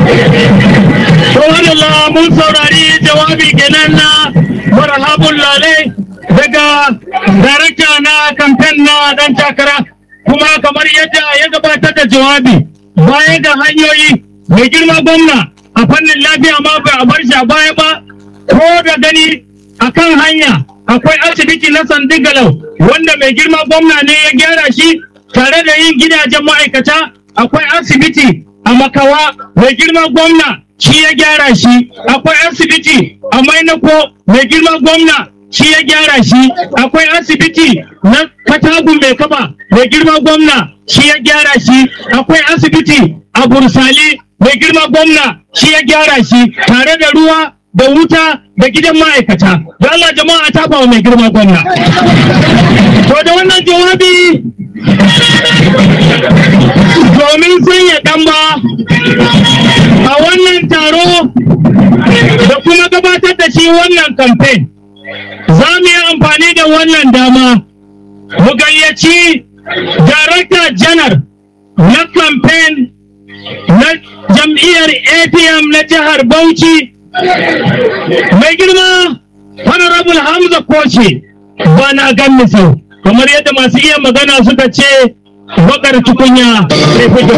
Subhanallah mun saurari jawabi kenan na marhabun lalai daga darakta na kamfen na dan takara kuma kamar yadda ya gabatar da jawabi baya ga hanyoyi mai girma gwamna a fannin lafiya ma ba a bar shi a baya ba ko da gani akan hanya akwai asibiti na sandigalau wanda mai girma gwamna ne ya gyara shi tare da yin gidajen ma'aikata akwai asibiti a makawa mai girma gwamna shi ya gyara shi akwai asibiti a mainako mai girma gwamna shi ya gyara shi akwai asibiti na katagun mai kaba mai girma gwamna shi ya gyara shi akwai asibiti a bursali mai girma gwamna shi ya gyara shi tare da ruwa da wuta da gidan ma'aikata da Allah jama'a ta wa mai girma gwamna to da wannan jawabi domin sanya ɗamba a wannan taro da kuma gabatar da shi wannan kamfen za mu yi amfani da wannan dama mu gayyaci darakta janar na kamfen na jam'iyyar apm na jihar bauchi mai girma honorable hamza koce ba na gan misau kamar yadda masu iya magana suka ce bakar tukunya sai fito